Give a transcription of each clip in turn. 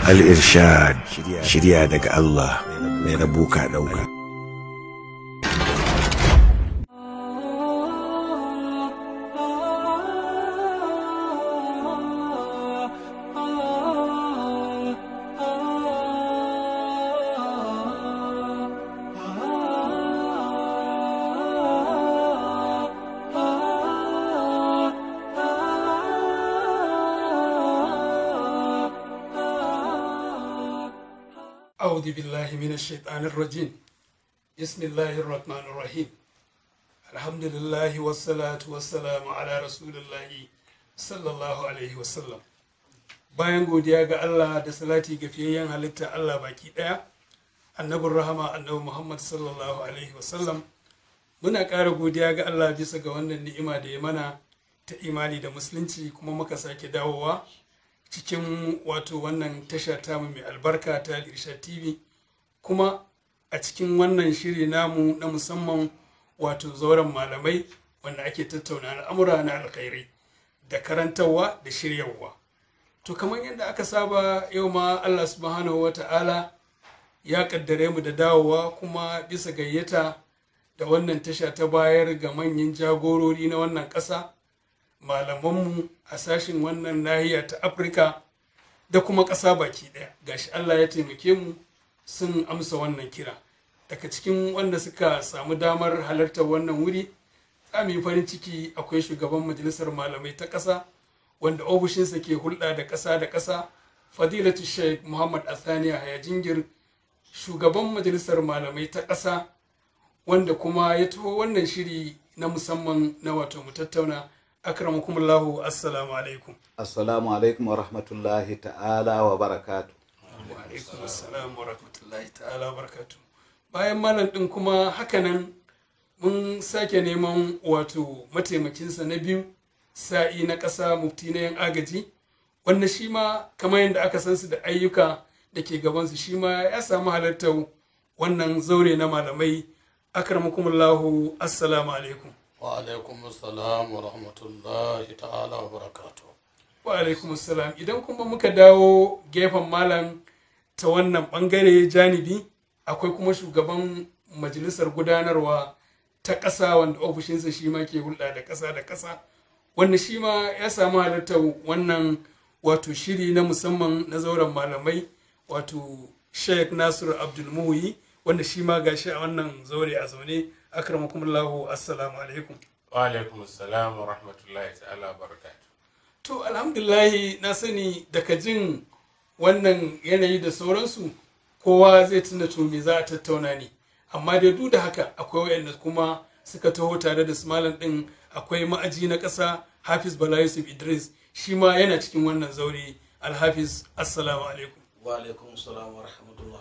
Al-Irshad shirya daga Allah mai rabu ka ɗauka. أعوذ بالله من الشيطان الرجيم بسم الله الرحمن الرحيم الحمد لله والصلاة والسلام على رسول الله صلى الله عليه وسلم bayan godiya ga Allah da salati ga fiyayyen halitta Allah baki daya annabin rahama annabi Muhammad sallallahu alaihi wasallam muna ƙara godiya ga Allah bisa ga wannan ni'ima da ya mana ta imani da musulunci kuma muka sake dawowa cikin wato wannan tasha tamu mai albarka ta Irsha TV kuma a cikin wannan shiri namu na musamman wato zauren malamai wanda ake tattauna al'amura na alkhairai da karantarwa da shiryarwa to kamar yadda aka saba yau ma Allah subhanahu wa ta'ala ya kaddare mu da dawowa kuma bisa gayyata da wannan tasha ta bayar ga manyan jagorori na wannan ƙasa malamanmu a sashin wannan nahiya ta afirka da kuma ƙasa baki ɗaya gashi allah ya taimake mu sun amsa wannan kira daga cikin wanda suka samu damar halartar wannan wuri tsami farin ciki akwai shugaban majalisar malamai ta ƙasa wanda ofishinsa ke hulɗa da ƙasa da ƙasa fadilatu sheikh muhammad athaniya hayajingir shugaban majalisar malamai ta ƙasa wanda kuma ya taho wannan shiri na musamman na wato mu tattauna akramakumullahu assalamu alaikum Assalamu alaikum wa rahmatullahi ta'ala wa barakatu. wa alaikum assalam wa rahmatullahi ta'ala wa barakatu bayan malam din kuma hakanan mun sake neman wato mataimakinsa na biyu sa'i na ƙasa mufti na yan agaji wanda shi ma kamar yadda aka san su da ayyuka da ke gabansu shi ma ya samu halartar wannan zaure na malamai akramakumullahu assalamu alaikum wa alaikum assalam wa rahmatullahi ta'ala wa barakatuh wa alaikum salam idan kuma muka dawo gefen malam ta wannan bangare janibi akwai kuma shugaban majalisar gudanarwa ta ƙasa wanda ofishinsa shi ma ke hulɗa da ƙasa da ƙasa wanda shi ma ya samu halartar wannan wato shiri na musamman na zauren malamai wato sheikh nasiru abdulmuhi wanda shi ma gashi a wannan zaure a zaune akramakumullahu assalamu alaikum wa alaikum assalam wa rahmatullahi ta'ala wa barakatuh To alhamdulahi na sani daga jin wannan yanayi da sauransu kowa zai tuna to me za a tattauna ne amma dai duk da haka akwai wayanda kuma suka taho tare da su malam din akwai ma'aji na ƙasa Hafiz Bala Yusuf Idris shi ma yana cikin wannan zaure Alhafiz assalamu alaikum wa alaikum salam wa rahmatullah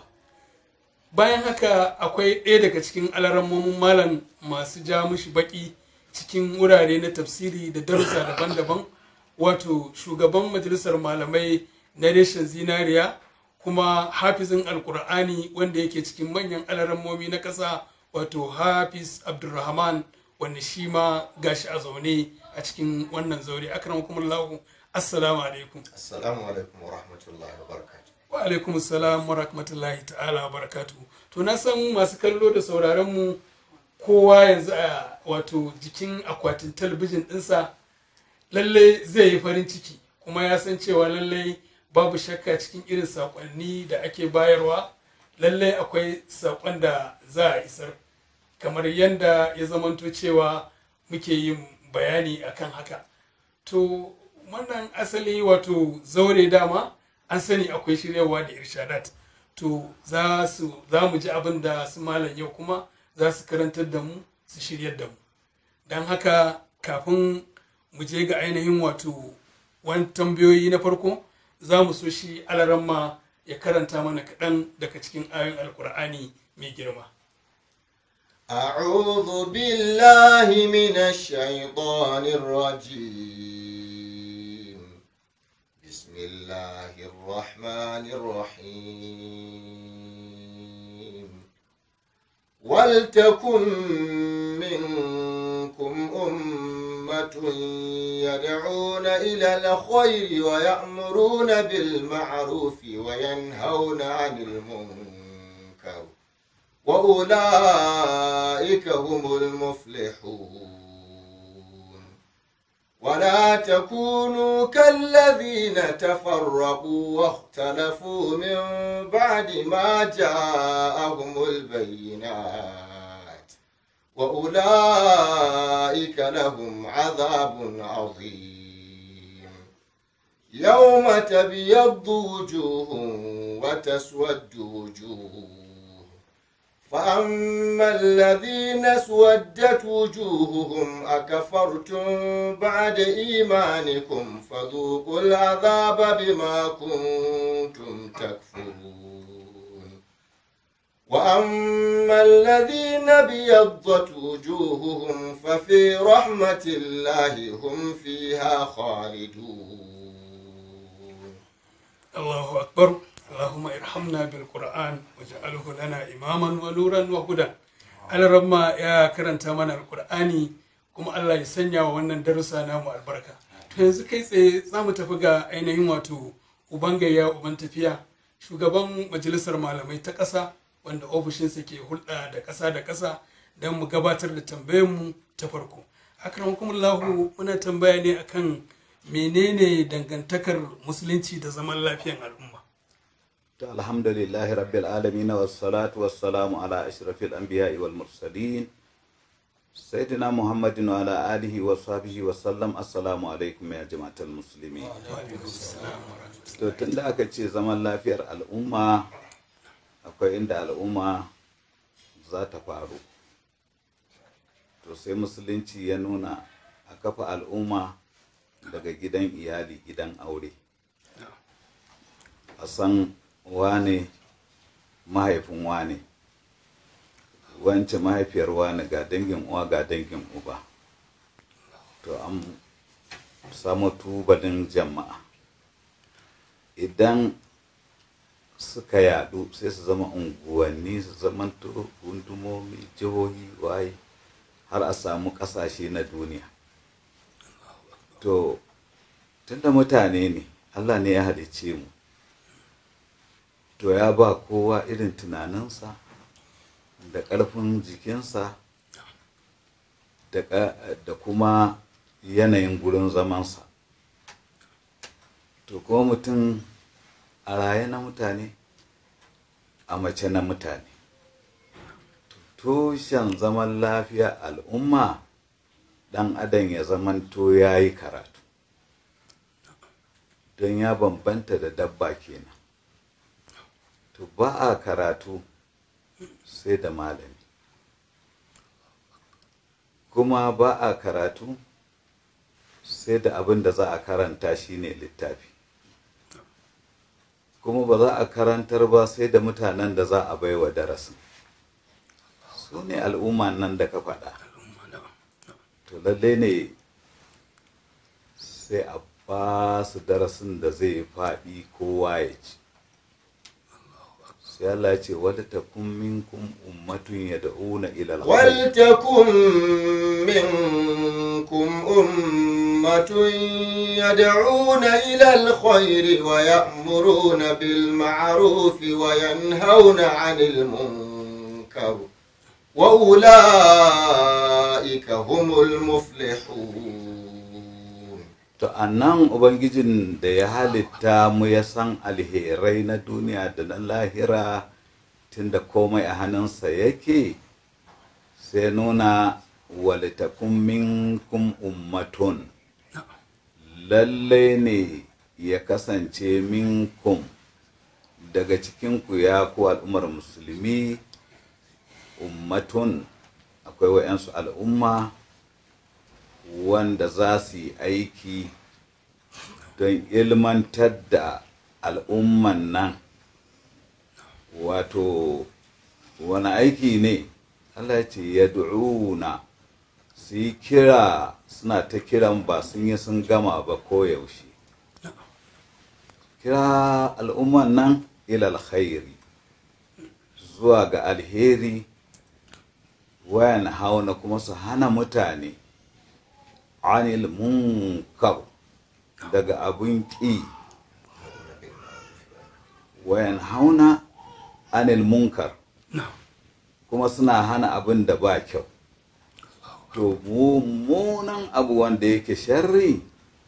bayan haka akwai ɗaya daga cikin alarammomin malam masu ja mushi baki cikin wurare na tafsiri da darussa daban-daban wato shugaban majalisar malamai na reshen zinariya kuma hafizin alkur'ani wanda yake cikin manyan alarammomi na ƙasa wato hafiz abdulrahman wanda shi ma gashi a zaune a cikin wannan zaure akramakumullahu assalamu alaikum Assalamu alaikum wa rahmatullahi wa barakatuh. wa alaikum salam wa rahmatullahi ta'ala wa barakatu to na san masu kallo da sauraron mu kowa yanzu a wato jikin akwatin talabijin ɗinsa lalle zai yi farin ciki kuma ya san cewa lalle babu shakka cikin irin saƙonni da ake bayarwa lalle akwai saƙon da za a isar kamar yadda ya zamanto cewa muke yin bayani akan haka to wannan asali wato zaure dama an sani akwai shiryarwa da irshadat to za su za mu ji abin da su malam yau kuma za su karantar da mu su shiryar da mu don haka kafin mu je ga ainihin wato wani tambayoyi na farko za mu so shi alaramma ya karanta mana kaɗan daga cikin ayoyin alkur'ani mai girma أعوذ بالله من الشيطان الرجيم بسم الله الرحمن الرحيم ولتكن منكم أمة يدعون إلى الخير ويأمرون بالمعروف وينهون عن المنكر وأولئك هم المفلحون ولا تكونوا كالذين تفرقوا واختلفوا من بعد ما جاءهم البينات وأولئك لهم عذاب عظيم يوم تبيض وجوه وتسود وجوه فأما الذين اسودت وجوههم أكفرتم بعد إيمانكم فذوقوا العذاب بما كنتم تكفرون وأما الذين بيضت وجوههم ففي رحمة الله هم فيها خالدون الله أكبر اللهم ارحمنا بالقرآن واجعله لنا إماما ونورا وهدى على ربما يا كرنت من القرآن kuma Allah ya sanya wa wannan darussa namu albarka to yanzu kai tsaye za mu tafi ga ainihin wato uban gayya uban tafiya shugaban majalisar malamai ta ƙasa wanda ofishinsa ke hulɗa da ƙasa da ƙasa don mu gabatar da tambayarmu ta farko akramakumullahu muna tambaya ne akan menene dangantakar musulunci da zaman lafiyan al'umma To alhamdulillahi rabbil alamin wassalatu wassalamu ala ashrafil anbiya'i wal mursalin sayyidina muhammadin wa ala alihi wa sahbihi wa sallam assalamu alaikum ya jama'atul muslimin to tunda aka ce zaman lafiyar al'umma akwai inda al'umma za ta faru to sai musulunci ya nuna a kafa al'umma daga gidan iyali gidan aure a san wane mahaifin wane wance mahaifiyar wane ga dangin uwa ga dangin uba to an samu tubalin jama'a idan suka yadu sai su zama unguwanni su zama gundumomi jihohi waye har a samu kasashe na duniya to tunda mutane ne allah ne ya halicce mu to ya ba kowa irin tunaninsa da ƙarfin jikinsa da kuma yanayin gurin zamansa to kuma mutum a raye na mutane a mace na mutane tushen zaman lafiya al'umma ɗan adam ya zamanto ya yi karatu don ya bambanta da dabba kenan to ba a karatu sai da malami kuma ba a karatu sai da abin da za a karanta shine littafi kuma ba za a karantar ba sai da mutanen da za a baiwa darasin su ne al'umma nan da ka faɗa to lalle ne sai a ba su darasin da zai faɗi kowa ya ci sai Allah ya ce wadda ta kun minkum ummatun ya da'una ilal ولتكن منكم أمة يدعون إلى الخير ويأمرون بالمعروف وينهون عن المنكر وأولئك هم المفلحون To a nan Ubangijin da ya halitta mu ya san alherai na duniya da na lahira tunda komai a hannunsa yake sai nuna walitakun minkum ummatun lalle ne ya kasance minkum daga cikinku ya ku al'ummar musulmi ummatun akwai wa'yansu al'umma wanda za su yi aiki don ilmantar da al'umman nan wato wani aiki ne Allah ce ya du'una su yi kira suna ta kiran ba sun yi sun gama ba koyaushe kira al'umman nan ilal khairi zuwa ga alheri wayan hauna kuma su hana mutane anil munkar daga abin ƙi wayan hauna anil munkar na'am kuma suna hana abin da ba kyau to mummunan abu wanda yake sharri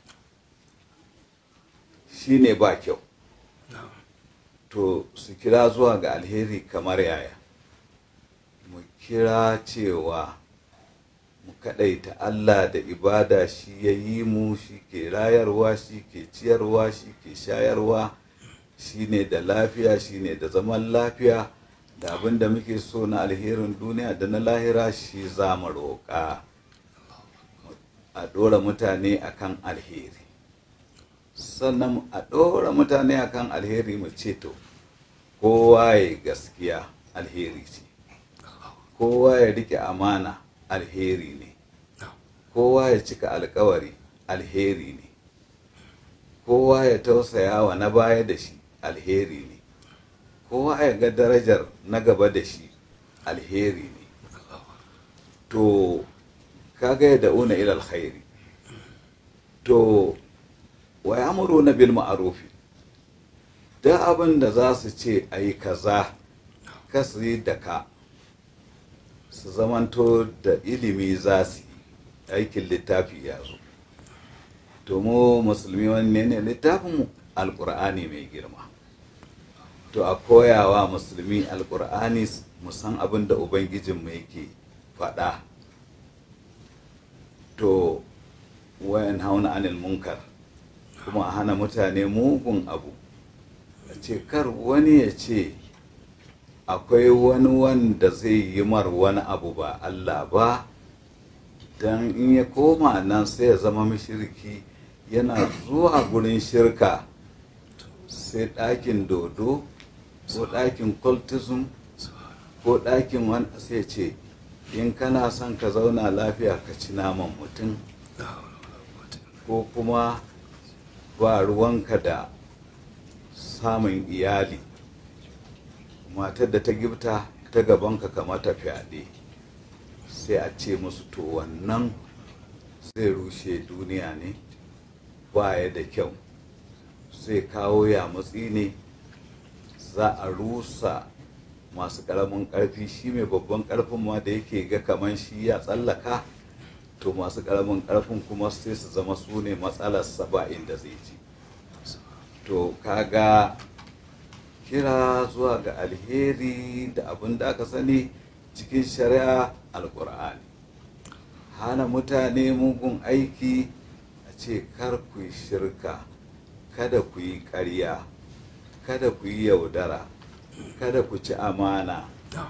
shine ba kyau na'am to su kira zuwa ga alheri kamar yaya mu kira cewa mu kaɗaita Allah da ibada shi ya yi mu shi ke rayarwa shi ke ciyarwa shi ke shayarwa shi ne da lafiya shi ne da zaman lafiya da abin da muke so na alherin duniya da na lahira shi za mu roƙa a ɗora mutane akan alheri sannan a ɗora mutane akan alheri mu ce to kowa ya gaskiya alheri ce kowa ya rike amana alheri ne kowa ya cika alkawari alheri ne kowa ya tausaya wa na baya da shi alheri ne kowa ya ga darajar na gaba da shi alheri ne to kaga ya da'una ila alkhairi to wa ya'muruna bil ma'rufi da abin da za su ce a yi kaza kasu yi da ka su zamanto da ilimi za su yi aikin littafi ya zo to mu musulmi wanne ne littafinmu alkur'ani mai girma to a koyawa musulmi alkur'ani mu san abin da ubangijinmu yake faɗa to wayan hauna anil munkar kuma a hana mutane mugun abu a ce kar wani ya ce akwai wani wanda zai yi mar wani abu ba Allah ba don in ya koma nan sai ya zama mashirki yana zuwa gurin shirka sai ɗakin dodo ko ɗakin cultism ko ɗakin wani sai ce in kana son ka zauna lafiya ka ci naman mutum ko kuma ba ruwanka da samun iyali matar da ta gifta ta gabanka kamata fyaɗe sai a ce musu to wannan zai rushe duniya ne baya da kyau zai kawo yamutsi ne za a rusa masu ƙaramin ƙarfi shi mai babban ƙarfin ma da yake ga kaman shi ya tsallaka to masu ƙaramin ƙarfin kuma sai su zama su ne matsalar saba'in da zai ci to kaga kira zuwa ga alheri da abin da aka sani cikin shari'a alkur'ani hana mutane mugun aiki a ce kar ku yi shirka kada ku yi ƙarya kada ku yi yaudara kada ku ci amana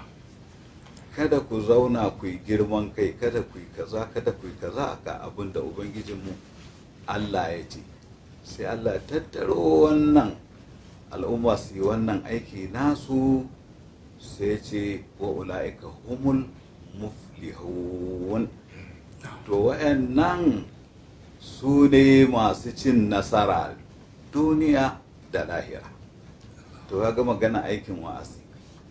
kada ku zauna ku yi girman kai kada ku yi kaza kada ku yi kaza ga abin da ubangijinmu allah ya ce sai allah ya tattaro wannan al'umma su yi wannan aiki nasu sai ce wa ula'ika humul muflihun to wa'annan su ne masu cin nasara duniya da lahira to ya ga magana aikin wa'azi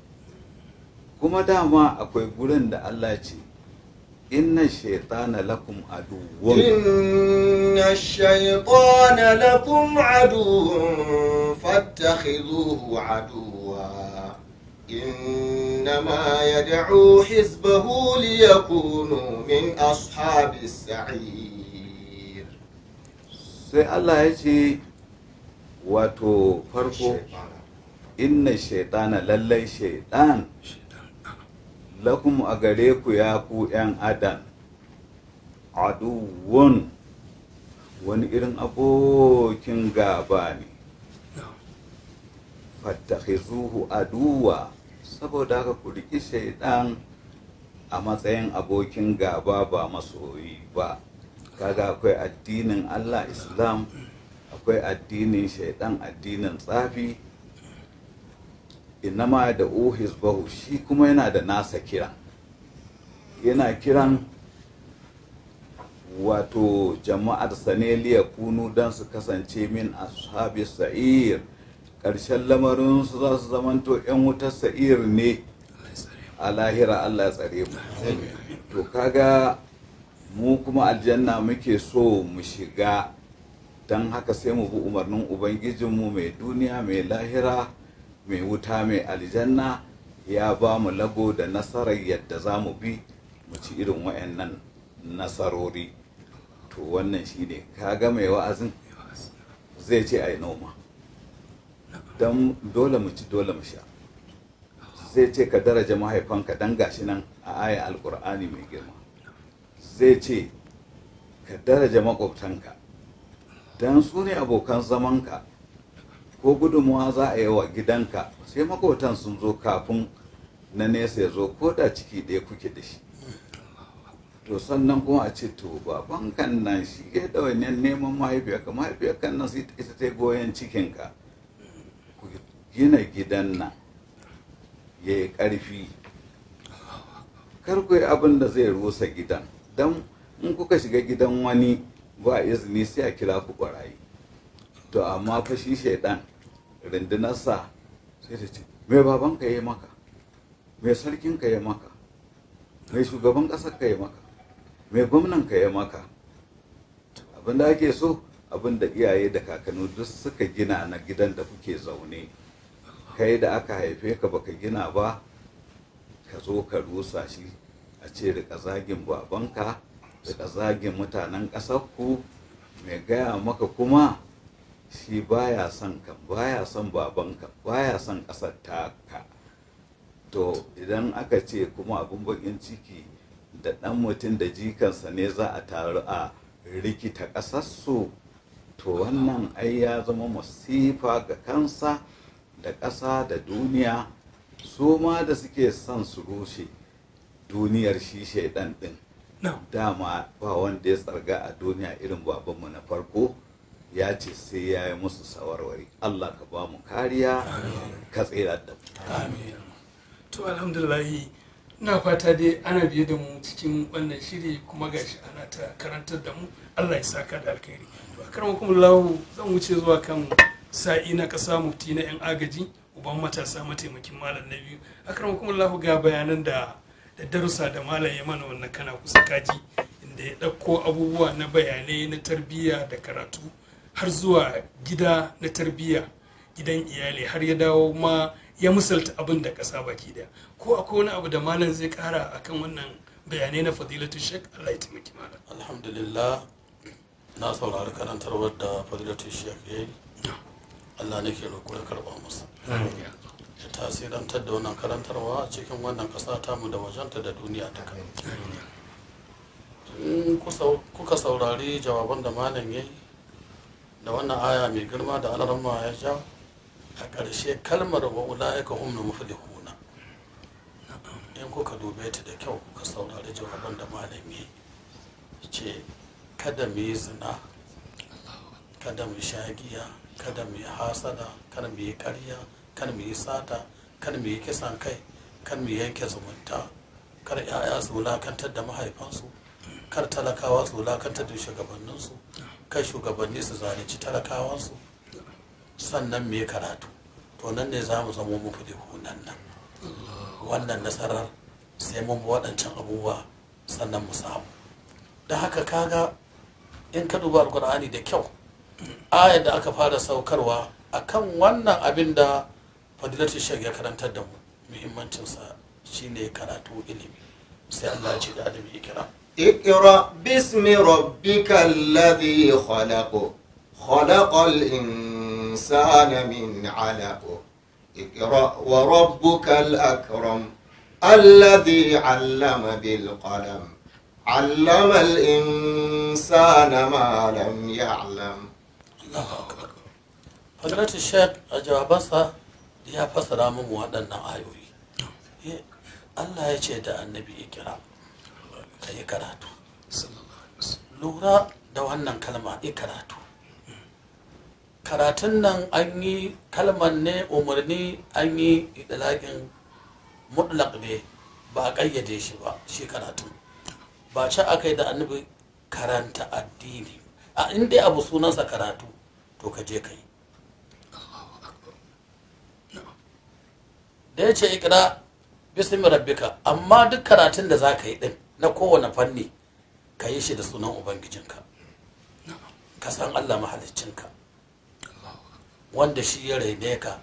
kuma dama akwai gurin da Allah ce inna shaitana lakum aduwwun إن الشيطان لكم عدو فاتخذوه عدوا إنما يدعو حزبه ليكونوا من أصحاب السعير sai Allah ya ce wato farko inna shaitana lallai shaitan lakum a gare ku ya ku ‘yan adam aduwun wani irin abokin gaba ne fattakhizuhu aduwa saboda haka ku riƙi shaidan a matsayin abokin gaba ba masoyi ba kaga akwai addinin Allah Islam akwai addinin shaidan addinin tsafi inama da uhizbahu shi kuma yana da nasa kiran yana kiran wato jama'ar saneliya kunu don su kasance min ashabi sa'ir ƙarshen lamarinsu za su zamanto 'yan wutar sa'ir ne a lahira Allah ya tsare mu to kaga mu kuma aljanna muke so mu shiga don haka sai mu bi umarnin ubangijinmu mai duniya mai lahira mai wuta mai aljanna ya ba mu lago da nasarar yadda za mu bi mu ci irin wayannan nasarori to wannan shine kaga mai wa'azin zai ce a yi noma don dole mu ci dole mu sha zai ce ka daraja mahaifanka don gashi nan a aya alkur'ani mai girma zai ce ka daraja makwabtanka don su ne abokan zamanka ko gudunmuwa za a yi wa gidanka sai makwabtan sun zo kafin na nesa ya zo ko da ciki ɗaya kuke da shi to sannan kuma a ce to baban kan nan shi ke ɗawainiyar neman mahaifiyarka mahaifiyarka nan sai ita ta goyon cikinka ku gina gidan nan ya yi ƙarfi kar ku yi abin da zai rusa gidan don in kuka shiga gidan wani ba izini sai a kira ku ɓarayi to amma fa shi shaidan rundunarsa sai ta ce mai babanka ya yi maka mai sarkinka ya maka mai shugaban ƙasar ka ya maka mai gwamnan ka ya maka abin da ake so abin da iyaye da kakanni duk suka gina na gidan da kuke zaune kai da aka haife ka baka gina ba ka zo ka rusa shi a ce rika zagin babanka rika zagin mutanen ƙasarku mai gaya maka kuma shi baya son ka baya son babanka baya son ƙasar taka to idan aka ce kuma abin bakin ciki da ɗan mutum da jikansa ne za a taru a rikita ƙasarsu to wannan ai ya zama masifa ga kansa da ƙasa da duniya su ma da suke son su rushe duniyar shi shaidan ɗin dama ba wanda ya tsarga a duniya irin babanmu na farko ya ce sai ya yi musu sawarwari allah ka ba mu kariya ka tsira da mu to alhamdulillahi ina fata dai ana biye da mu cikin wannan shiri kuma gashi ana ta karantar da mu allah ya saka da alkhairi to a karan kuma lahu zan wuce zuwa kan sa'i na kasa mufti na yan agaji uban matasa mataimakin malam na biyu a karan kuma lahu ga bayanan da da darussa da malam ya mana wannan kana kusa kaji inda ya ɗauko abubuwa na bayanai na tarbiyya da karatu har zuwa gida na tarbiyya gidan iyali har ya dawo ma ya misalta abin da ƙasa baki daya ko akwai wani abu da malam zai kara akan wannan bayanai na fadilatu shek Allah ya taimaki malam alhamdulillah na saurari karantarwar da fadilatu shek ya yi Allah ne ke roƙo ya karɓa masa ya tasirantar da wannan karantarwa a cikin wannan ƙasa tamu da wajenta da duniya duka in kuka saurari jawaban da malam ya yi da wannan aya mai girma da alarma ya ja a ƙarshe kalmar wa ula'ika humnu muflihuna in kuka dube ta da kyau kuka saurari jawaban da malam ya ce kada mu yi zina kada mu sha giya kada mu yi hasada kada mu yi karya kada mu yi sata kada mu yi kisan kai kada mu yanke zumunta kar 'ya'ya su wulakantar da mahaifansu kar talakawa su wulakantar da shugabanninsu kai shugabanni su zalunci talakawansu sannan me karatu to nan ne za mu zama muku da hunan nan wannan nasarar sai mun bi waɗancan abubuwa sannan mu samu da haka kaga in ka duba alkur'ani da kyau ayar da aka fara saukarwa akan wannan abin da fadilatu shek ya karantar da mu muhimmancinsa shine karatu ilimi sai Allah ya ce da adam ya kira اقرأ باسم ربك الذي خلق خلق الإنسان من علق اقرأ وربك الأكرم الذي علم بالقلم علم الإنسان ما لم يعلم fadilatu shek a jawabansa ya fassara min waɗannan ayoyi Allah ya ce da annabi ya kira ka yi karatu lura da wannan kalma yi karatu karatun nan an yi kalmar ne umarni an yi idalakin mutlaq ne ba a ƙayyade shi ba shi karatun ba ce aka yi da annabi karanta addini a inda abu sunansa karatu to ka je ka yi da ya ce ikira bismi rabbika amma duk karatun da za ka yi din na kowane fanni ka yi shi da sunan ubangijinka ka san allah mahaliccinka wanda shi ya raine ka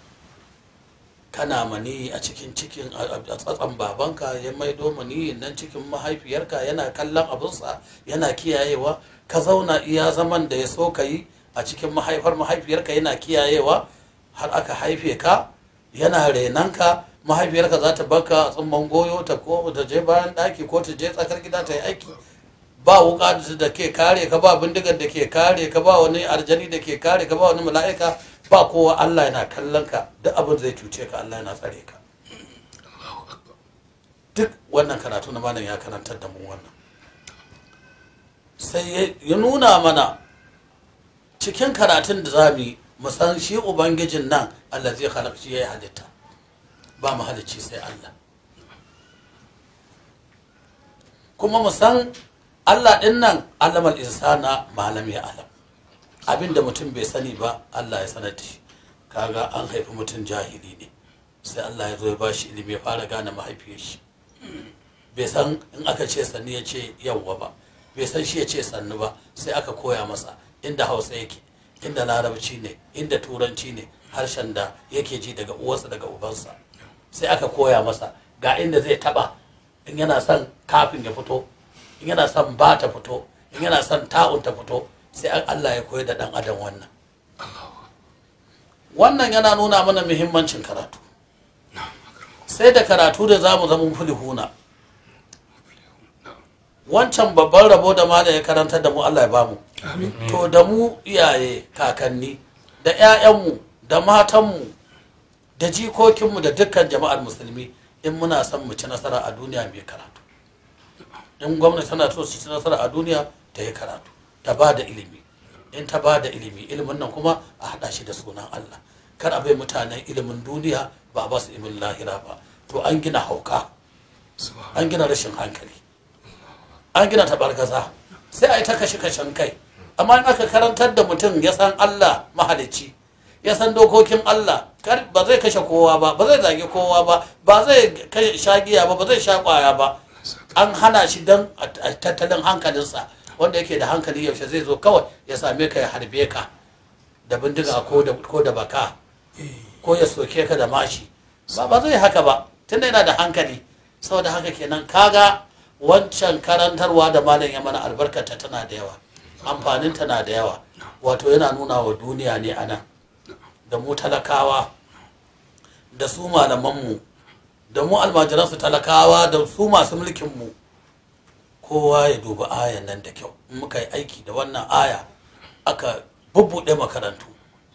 kana maniyi a cikin cikin a tsatsan babanka ya maido maniyin nan cikin mahaifiyarka yana kallon abinsa yana kiyayewa ka zauna iya zaman da ya so ka yi a cikin mahaifar mahaifiyarka yana kiyayewa har aka haife ka yana renanka mahaifiyarka za ta baka a tsumman goyo ta ko ta je bayan daki ko ta je tsakar gida ta yi aiki ba wuka da ke kare ka ba bindigar da ke kare ka ba wani arjani da ke kare ka ba wani mala'ika ba kowa Allah yana kallon ka duk abin zai cuce ka Allah yana tsare ka duk wannan karatu na malam ya karantar da mu wannan sai ya nuna mana cikin karatun da za mu yi mu san shi ubangijin nan Allah zai halakci ya yi halitta ba mu halicci sai Allah kuma mu san Allah ɗin nan alamal insana malam ya alam abinda mutum bai sani ba Allah ya sanar da shi kaga an haifi mutum jahili ne sai Allah ya zo ya bashi ilimi ya fara gane mahaifiyar shi bai san in aka ce sannu ya ce yawwa ba bai san shi ya ce sannu ba sai aka koya masa inda hausa yake inda larabci ne inda turanci ne harshen da yake ji daga uwarsa daga ubansa sai aka koya masa ga inda zai taba in yana son kafin ya fito in yana son ba ta fito in yana son ta'un ta fito sai Allah ya koyar da dan adam wannan wannan yana nuna mana muhimmancin karatu sai da karatu da zamu zama fulihuna wancan babban rabo da ma da ya karanta da mu Allah ya bamu to da mu iyaye kakanni da 'ya'yanmu da matanmu da jikokinmu da dukkan jama'ar musulmi in muna son mu ci nasara a duniya mai karatu in gwamnati tana so su ci nasara a duniya ta yi karatu ta ba da ilimi in ta ba da ilimi ilimin nan kuma a haɗa shi da sunan Allah kar a bai mutanen ilimin duniya ba a ba su ilimin lahira ba to an gina hauka an gina rashin hankali an gina tabargaza sai a yi ta kashe kashen kai amma in aka karantar da mutum ya san Allah mahalicci ya san dokokin Allah ba zai kashe kowa ba ba zai zage kowa ba ba zai sha giya ba ba zai sha kwaya ba an hana shi don tattalin hankalinsa wanda yake da hankali yaushe zai zo kawai ya same ka ya harbe ka da bindiga ko da baka ko ya soke ka da mashi ba ba zai haka ba tunda yana da hankali saboda haka kenan kaga wancan karantarwa da malam ya mana albarkata tana da yawa amfaninta na da yawa wato yana nuna wa duniya ne a nan da mu talakawa da su malamanmu da mu almajiransu talakawa da su masu mulkinmu kowa ya dubi ayan nan da kyau in muka yi aiki da wannan aya aka bubbuɗe makarantu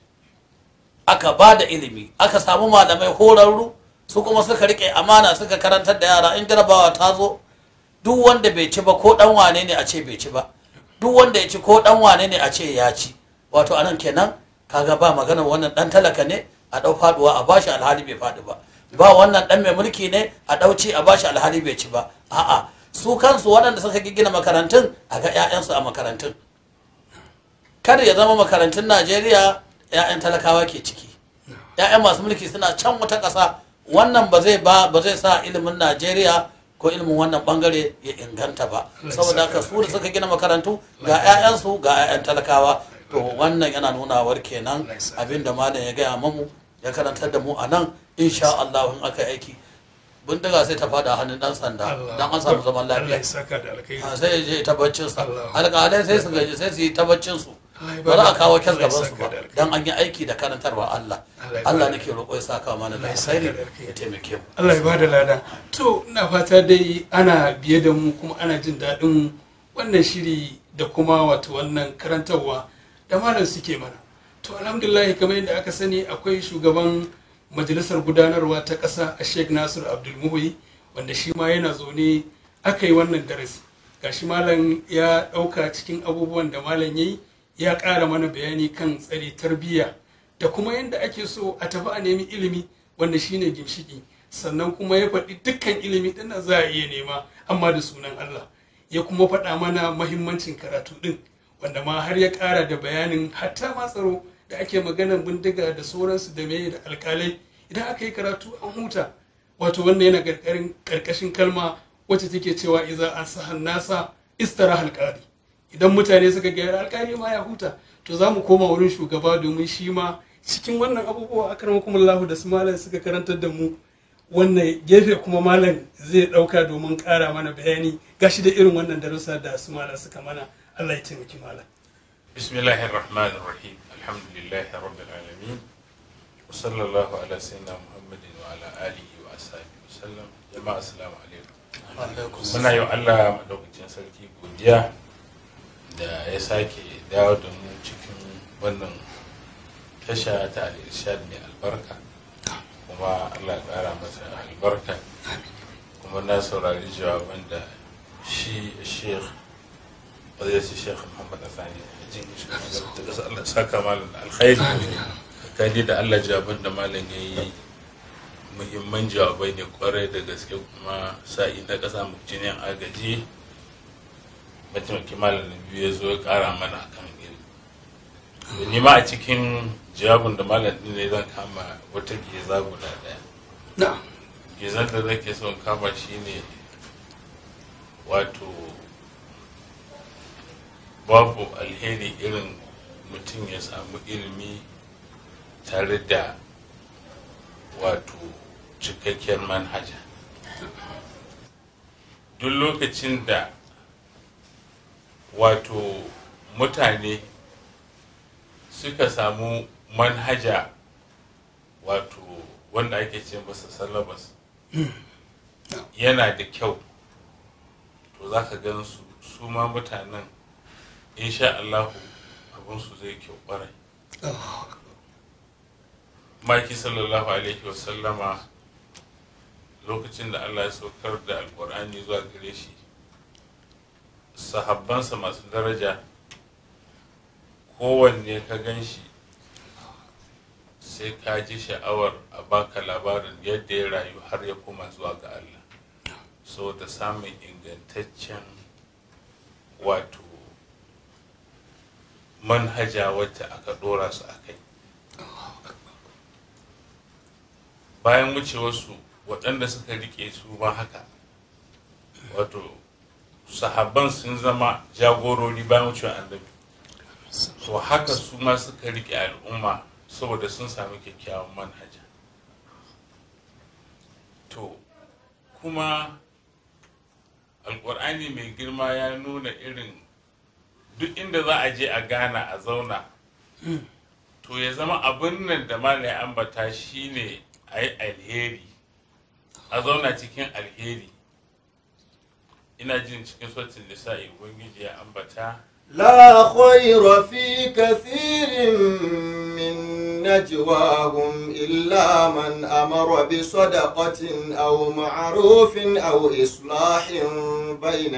aka ba da ilimi aka samu malamai horarru su kuma suka rike amana suka karantar da yara in jarabawa ta zo duk wanda bai ci ba ko dan wane ne a ce bai ci ba duk wanda ya ci ko dan wane ne a ce ya ci wato anan kenan kaga ba magana wannan dan talaka ne a dau faduwa a bashi alhali bai fadi ba ba wannan dan mai mulki ne a dauci a bashi alhali bai ci ba a'a su kansu waɗanda suka gina makarantun a ga 'ya'yansu a makarantun kada ya zama makarantun najeriya 'ya'yan talakawa ke ciki 'ya'yan masu mulki suna can wata ƙasa wannan ba zai ba ba zai sa ilimin najeriya ko ilimin wannan bangare ya inganta ba saboda haka su da suka gina makarantu ga 'ya'yansu ga 'ya'yan talakawa to wannan yana nunawar kenan abinda malam ya gaya mamu ya karantar da mu a nan insha Allah in aka aiki bindiga sai ta fada hannun dan sanda dan an samu zaman lafiya sai ya je ta baccin sa alƙalai sai su gaji sai su yi ta baccin su ba za a kawo kyas gaban su ba dan an yi aiki da karantarwa Allah Allah nake roƙo ya saka mana da alkhairi ya taimake mu Allah ya bada lada to ina fata dai ana biye da mu kuma ana jin daɗin wannan shiri da kuma wato wannan karantarwa da malam suke mana to alhamdulillah kamar yadda aka sani akwai shugaban majalisar gudanarwa ta ƙasa a sheikh nasir abdulmuhi wanda shi ma yana zaune aka yi wannan darasi gashi malam ya ɗauka cikin abubuwan da malam ya yi ya ƙara mana bayani kan tsare tarbiyya da kuma yadda ake so a tafi a nemi ilimi wanda shine gimshiki sannan kuma ya faɗi dukkan ilimi ɗin da za a iya nema amma da sunan Allah ya kuma faɗa mana mahimmancin karatu ɗin wanda ma har ya ƙara da bayanin hatta ma tsaro da ake maganar bindiga da sauransu da mai da alƙalai idan aka yi karatu an huta wato wannan yana ƙarƙashin kalma wacce take cewa iza an sahan nasa istara alƙari idan mutane suka gyara alƙali ma ya huta to za mu koma wurin shugaba domin shi ma cikin wannan abubuwa a karamakumullahu da su malam suka karantar da mu wannan gefe kuma malam zai ɗauka domin ƙara mana bayani gashi da irin wannan darussa da su malam suka mana Allah ya taimaki malam بسم الله الرحمن الرحيم الحمد لله رب العالمين وصلى الله على سيدنا محمد وعلى آله وأصحابه وسلم جماعة السلام عليكم muna yi wa Allah madaukakin sarki godiya da ya sake dawo da mu cikin wannan tasha ta al-irshad mai albarka kuma Allah ya ƙara masa albarka kuma na saurari jawaban da shi sheikh wadda shi sheikh muhammad asani jin shi da ƙasa Allah ya saka malam da alkhairi kaji da Allah jawaban da malam ya yi muhimman jawabai ne kwarai da gaske kuma sa'i na ƙasa mukcinin agaji mataimaki malam na biyu ya zo ya ƙara mana akan iri ni ma a cikin jawabin da malam ɗin ne zan kama wata geza guda ɗaya na'am gezar da nake son kama shine wato babu alheri irin mutum ya samu ilimi tare da wato cikakkiyar manhaja duk lokacin da wato mutane suka samu manhaja wato wanda ake ce masa salabas yana da kyau to za ka gan su su ma mutanen insha Allahu abinsu zai kyau kwarai maki sallallahu alaihi wasallama lokacin da Allah ya saukar da alkur'ani zuwa gare shi sahabbansa masu daraja kowanne ka gan shi sai ka ji sha'awar a baka labarin yadda ya rayu har ya koma zuwa ga Allah so da samun ingantaccen wato manhaja wacce aka dora su a kai bayan wucewarsu waɗanda suka rike su ma haka wato sahabban sun zama jagorori bayan wucewar annabi so haka su ma suka rike al'umma saboda sun sami kyakkyawan manhaja to kuma alkur'ani mai girma ya nuna irin duk inda za a je a gana a zauna to ya zama abin nan da malai ambata shine a yi alheri a zauna cikin alheri ina jin cikin sautin nisa'i ubangiji ya ambata لا خير في كثير من نجواهم إلا من أمر بصدقة أو معروف أو إصلاح بين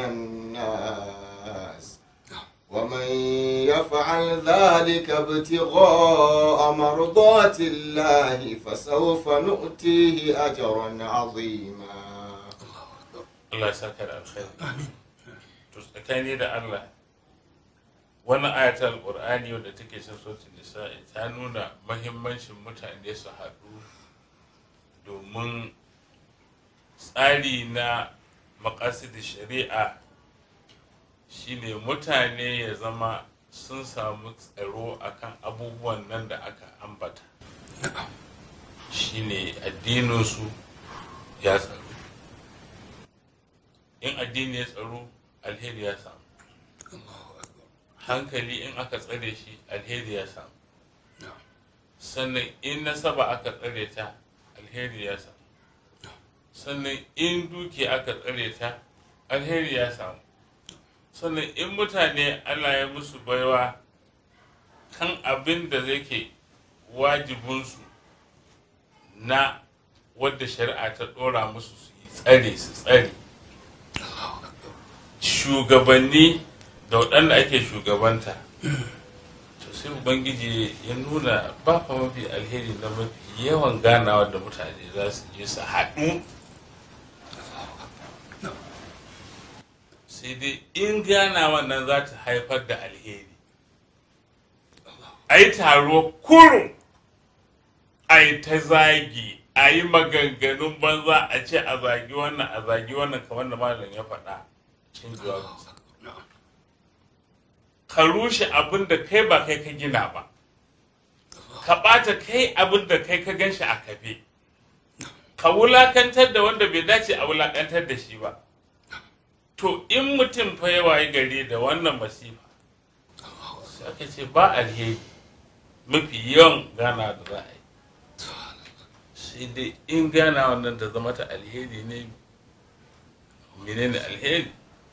الناس ومن يفعل ذلك ابتغاء مرضات الله فسوف نؤتيه أجرا عظيما Allah ya saka da alkhairi to tsakani da Allah wannan ayatul alqur'ani wadda take cin sautin nisa'i ta nuna mahimmancin mutane su haɗu domin tsari na makasidin shari'a shine mutane ya zama sun samu tsaro akan abubuwan nan da aka ambata shine addininsu ya tsaro in addini ya tsaro alheri ya samu hankali in aka tsare shi alheri ya samu sannan in nasaba aka tsare ta alheri ya samu sannan in duki aka tsare ta alheri ya samu sannan in mutane allah ya musu baiwa kan abin da zai ke wajibinsu na wadda shari'a ta ɗora musu su yi tsare su tsare shugabanni da waɗanda ake shugabanta to sai ubangiji ya nuna ba fa mafi alheri na mafi yawan ganawa da mutane za su je su haɗu sai dai in ganawa nan za ta haifar da alheri a yi taro kurum a yi ta zagi a yi maganganun banza a ce a zagi wannan a zagi wannan kamar da malam ya faɗa cin jawabinsa ka rushe abin da kai ba kai ka gina ba ka ɓata kai abin da kai ka gan shi a kafe ka wulakantar da wanda bai dace a wulakantar da shi ba to in mutum fa ya waye gari da wannan masifa sai aka ce ba alheri mafi yawan gana da za a yi sai dai in gana wannan da zama ta alheri ne menene alheri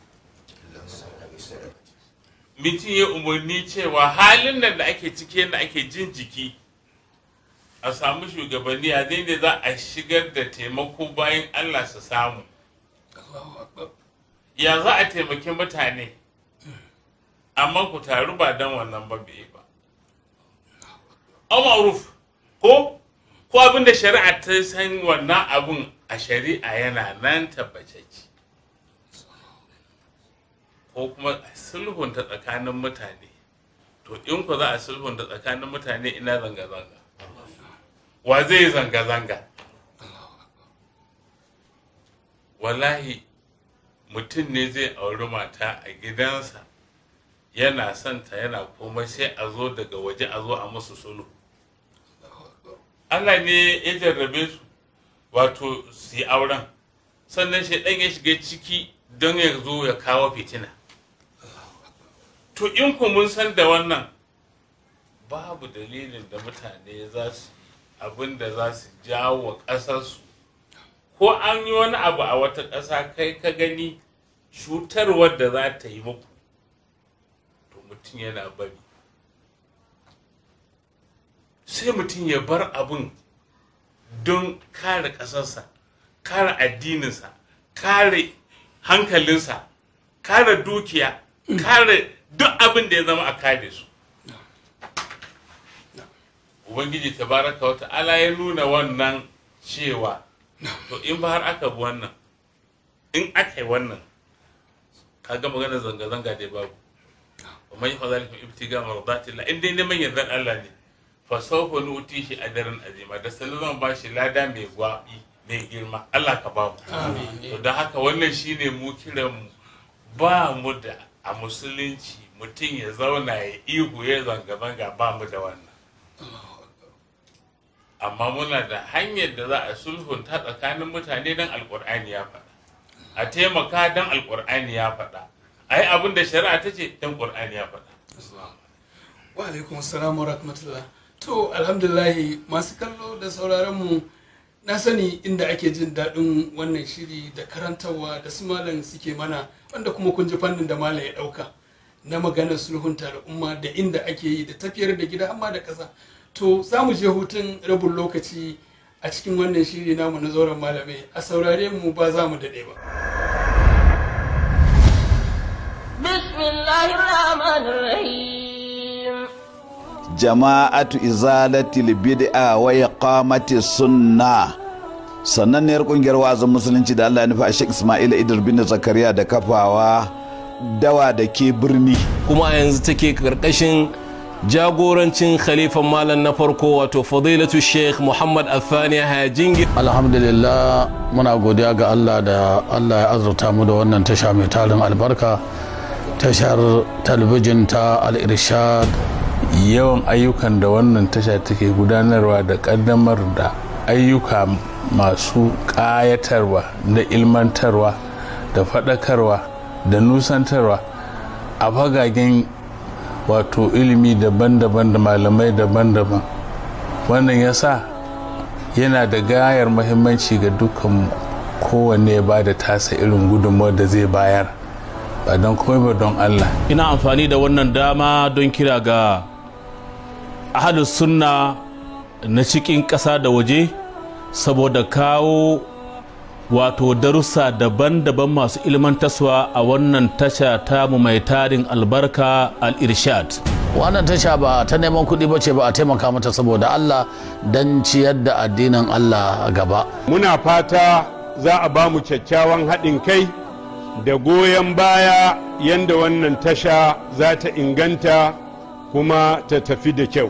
mutum ya umarni cewa halin nan da ake ciki da ake jin jiki a samu shugabanni a ne za a shigar da taimako bayan allah su samu ya za a taimaki mutane amma ku taru ba don wannan ba bai ba amaruf ko ko abin da shari'a ta san wannan abun a shari'a yana nan tabbacacci ko kuma a sulhunta tsakanin mutane to in ku za a sulhunta tsakanin mutane ina zanga-zanga wa zai yi zanga-zanga wallahi mutum ne zai auri mata a gidansa yana santa yana komai sai a zo daga waje a zo a musu sulhu Allah ne ya jarrabe su wato su yi auren sannan shaidan ya shiga ciki don ya zo ya kawo fitina to in ku mun san da wannan babu dalilin da mutane za su abin da za su jawo wa ƙasarsu ko an yi wani abu a wata ƙasa kai ka gani cutarwar da za ta yi muku to mutum yana bari sai mutum ya bar abin don kare ƙasarsa kare addininsa kare hankalinsa kare dukiya kare duk abin da ya zama a kare su ubangiji tabaraka wata ala ya nuna wannan cewa to in ba har aka bi wannan in aka yi wannan kaga maganar zanga-zanga dai babu ومن يفعل ذلك من ابتغاء مرضات الله in dai neman yardar Allah ne fa sawfa nuti shi ajran azima da sanin zan ba shi lada mai gwabi mai girma Allah ka ba mu to da haka wannan shine mu kiran mu ba mu da a musulunci mutum ya zauna ya ihu ya zanga-zanga ba mu da wannan amma muna da hanyar da za a sulhunta tsakanin mutane don alkur'ani ya faɗa a taimaka don alkur'ani ya faɗa a yi abin da shari'a ta ce don ƙur'ani ya faɗa wa alaikum assalamu wa rahmatullah to alhamdulillahi masu kallo da sauraron mu na sani inda ake jin daɗin wannan shiri da karantarwa da su malam suke mana wanda kuma kun ji fannin da malam ya ɗauka na maganar sulhunta al'umma da inda ake yi da tafiyar da gida amma da ƙasa to za mu je hutun rabin lokaci a cikin wannan shiri namu na zauren malamai a saurare mu ba za mu daɗe ba بسم الله الرحمن الرحيم jama'atu izalatil bid'a wa iqamati sunna sannanniyar kungiyar wa'azin musulunci da Allah ya nufa a Sheikh Ismail Idris bin Zakariya da kafawa dawa da ke birni kuma a yanzu take karkashin jagorancin khalifan malam na farko wato fadilatu sheikh muhammad athani hajingi alhamdulillah muna godiya ga allah da allah ya azurta mu da wannan tasha mai tarin albarka tashar talabijin ta al-irshad yawan ayyukan da wannan tasha take gudanarwa da kaddamar da ayyuka masu ƙayatarwa da ilmantarwa da faɗakarwa da nusantarwa a fagagen wato ilimi daban-daban da malamai daban-daban wannan ya sa yana da gayar mahimmanci ga dukkan kowanne ya ba da tasa irin gudunmawar da zai bayar ba don komai ba don allah ina amfani da wannan dama don kira ga ahalus sunna na cikin ƙasa da waje saboda kawo wato darussa daban-daban masu ilmantaswa a wannan tasha tamu mai tarin albarka al-irshad wannan tasha ba ta neman kuɗi ba ce ba a taimaka mata saboda allah don ciyar da addinin allah gaba muna fata za a ba mu kyakkyawan haɗin kai da goyon baya yadda wannan tasha za ta inganta kuma ta tafi da kyau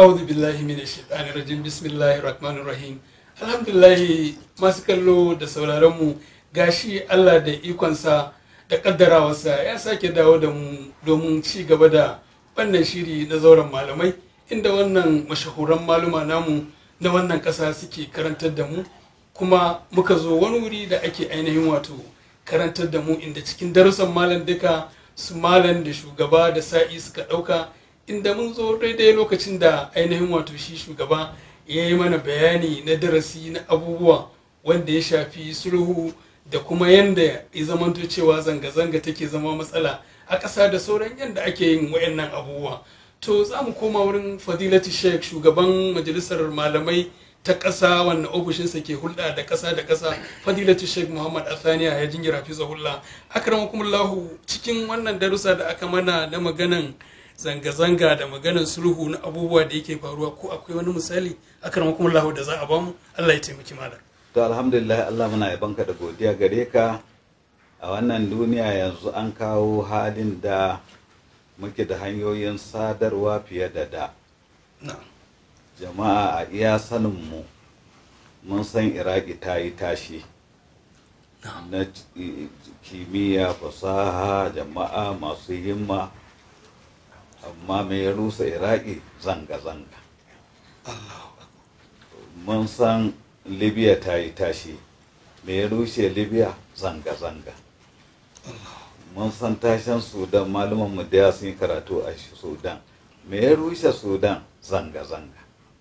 a'udhu billahi minash shaitanir rajim bismillahir rahmanir rahim alhamdulillah masu kallo da sauraron mu gashi Allah da ikonsa da kaddarawarsa ya sake dawo da mu domin ci gaba da wannan shiri na zauren malamai inda wannan mashahuran maluma namu na wannan ƙasa suke karantar da mu kuma muka zo wani wuri da ake ainihin wato karantar da mu inda cikin darussan malam duka su malam da shugaba da sa'i suka ɗauka inda mun zo daidai lokacin da ainihin wato shi shugaba ya yi mana bayani na darasi na abubuwa wanda ya shafi sulhu da kuma yadda ya zamanto cewa zanga-zanga take zama matsala a ƙasa da sauran yadda ake yin wayannan abubuwa to za mu koma wurin fadilati sheikh shugaban majalisar malamai ta ƙasa wannan ofishinsa ke hulɗa da ƙasa da ƙasa fadilatu sheikh muhammad athaniya ya jingira fi zahulla akramakumullahu cikin wannan darussa da aka mana na maganan zanga-zanga da maganan sulhu na abubuwa da yake faruwa ko akwai wani misali akramakumullahu da za a bamu allah ya taimaki malam to alhamdulillah Allah muna yabanka da godiya gare ka a wannan duniya yanzu an kawo halin da muke da hanyoyin sadarwa fiye da da jama'a a iya saninmu mun san iraki ta yi tashi na kimiyya fasaha jama'a masu himma amma mai rusa iraki zanga-zanga mun san libya ta yi tashi me ya rushe libya zanga-zanga mun san tashin sudan malumanmu da ya sun yi karatu a sudan me ya rushe sudan zanga-zanga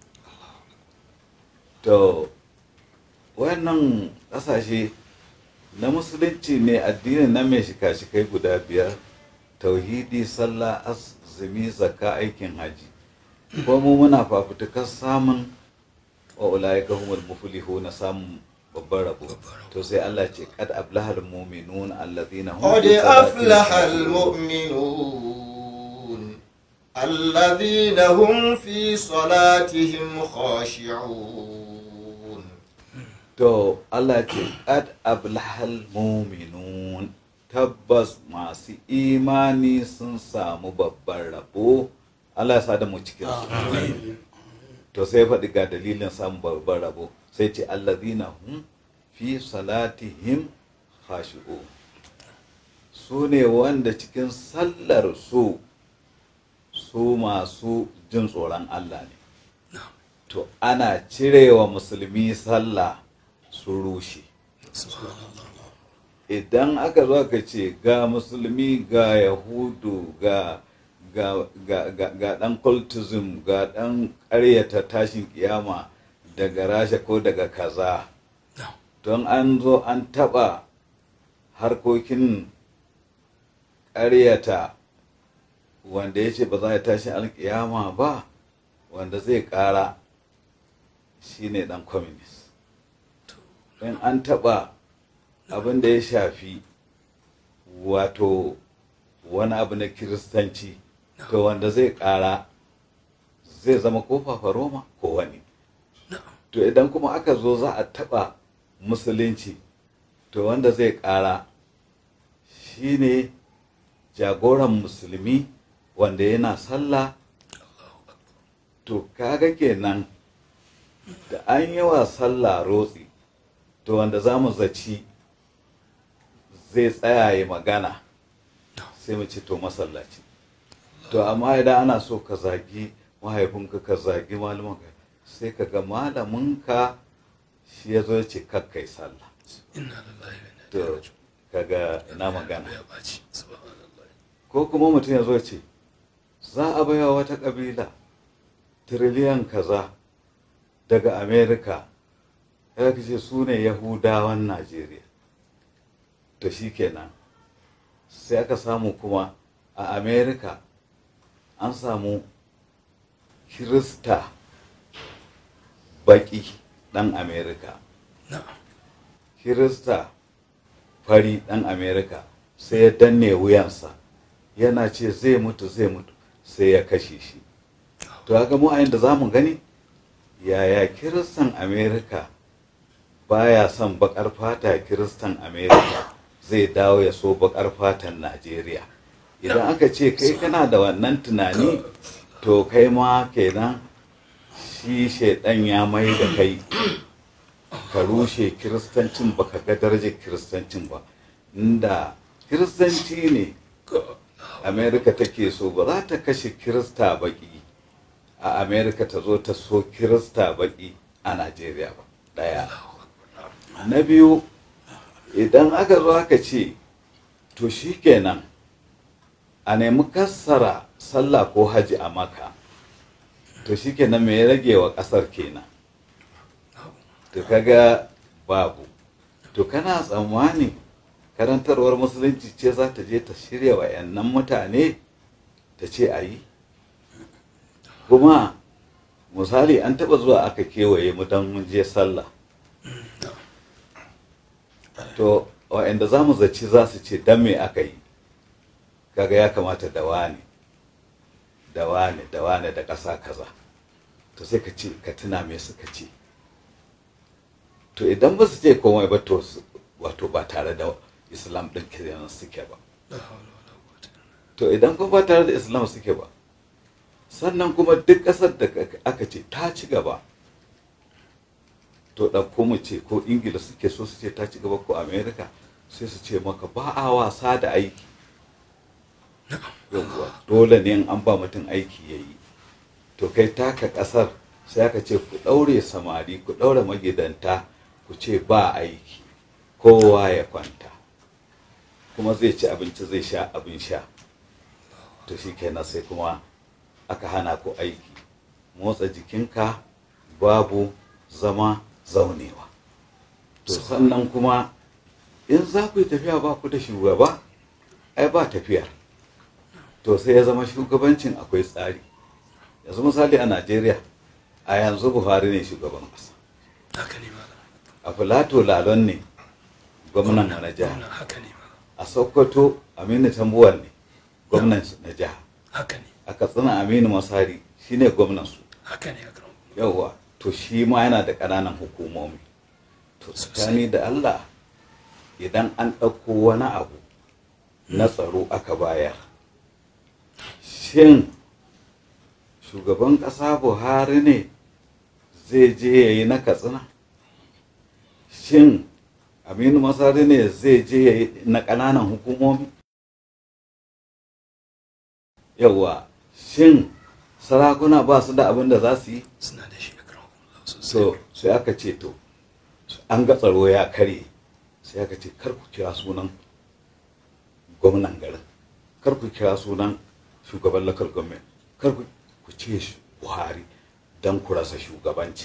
to wannan ƙasashe na musulunci ne addini na mai shika-shikai guda biyar tauhidi sallah azumi zakka aikin haji ko mu muna fafutukar samun wa ulaika humul muflihuna samun babban rabo to sai Allah ce kad aflahal mu'minun alladhina hum قد أفلح المؤمنون الذين هم في صلاتهم خاشعون to Allah ce kad aflahal mu'minun tabbas masu imani sun samu babban rabo Allah ya sa da mu cikin su to sai faɗi ga dalilin samun babban rabo sai ce allazina hum fi salatihim khashi'u su ne wanda cikin sallar su su masu jin tsoron Allah ne to ana cirewa musulmi sallah su rushe idan aka zo aka ce ga musulmi ga yahudu ga ga, ga, ga, ga ɗan cultism ga ɗan ƙaryata tashin kiyama daga rasha ko daga kaza don an zo an taɓa harkokin ƙaryata wanda ya ce ba za a tashi alkiyama ba wanda zai ƙara shine ɗan communist in an taɓa abin da ya shafi wato wani abu na kiristanci to wanda zai kara zai zama ko roma ko wani to idan kuma aka zo za a taba musulunci to wanda zai kara shine jagoran musulmi wanda yana sallah to kaga kenan da an yi wa sallah rotsi to wanda za mu zaci zai tsaya ya magana sai mu ce to masallaci to amma idan ana so ka zagi mahaifinka ka zagi malamanka sai ka ga malaminka shi ya zo ce kakkai sallah to kaga ina magana ko kuma mutum ya zo ce za a baya wata kabila tiriliyan kaza daga amerika ya ce su ne yahudawan najeriya to shi kenan sai aka samu kuma a amerika an samu kirista baki dan amerika kirista fari dan amerika sai ya danne wuyansa yana ce zai mutu zai mutu sai ya kashe shi to haka mu a da za mu gani yaya kiristan amerika baya son bakar fata kiristan amerika zai dawo ya so bakar fatan najeriya idan aka ce kai kana da wannan tunani to kai ma kenan shi shaidan ya mai da kai ka rushe kiristancin ba ka ga darajar kiristancin ba inda kiristanci ne amerika take so ba za ta kashe kirista baki a amerika ta zo ta so kirista baki a najeriya ba daya na biyu idan aka zo aka ce to shi kenan a nemi kassara sallah ko haji a maka to shi kenan mai rage wa kasar kenan to kaga babu to kana tsammani karantarwar musulunci ce za ta je ta shirya wa yannan mutane ta ce a yi kuma misali an taba zuwa aka kewaye mu don mun je sallah to wa'anda za mu zaci za su ce don me aka yi kaga ya kamata da wane da wane da wane da ƙasa kaza to sai ka ce ka tuna me suka ce to idan ba su ce komai ba to wato ba tare da islam ɗin kiran suke ba to idan kuma ba tare da islam suke ba sannan kuma duk ƙasar da aka ce ta ci gaba to ɗauko mu ce ko ingila suke so su ce ta ci gaba ko america sai su ce maka ba a wasa da aiki yawwa dole ne in an ba mutum aiki ya yi to kai taka ƙasar sai aka ce ku ɗaure samari ku ɗaure magidanta ku ce ba aiki kowa ya kwanta kuma zai ci abinci zai sha abin sha to shi kenan sai kuma aka hana ku aiki motsa jikinka babu zama zaunewa to sannan kuma in za ku yi tafiya ba ku da shugaba ai ba tafiyar to sai ya zama shugabancin akwai tsari yanzu misali a najeriya a yanzu buhari ne shugaban ƙasa a filato lalon ne gwamnan na jiha a sokoto aminu tambuwal ne gwamnan na jiha a katsina aminu masari shine gwamnan su yauwa to shi ma yana da ƙananan hukumomi to tsakani da allah idan an ɗauko wani abu na tsaro aka bayar shin shugaban ƙasa buhari ne zai je ya yi na katsina shin aminu masari ne zai je ya yi na ƙananan hukumomi yawa shin sarakuna ba su da abin da za su yi suna da shi so sai aka ce to an ga tsaro ya karye sai aka ce kar ku kira sunan gwamnan garin kar ku kira sunan shugaban local government kar ku ce buhari don ku rasa shugabanci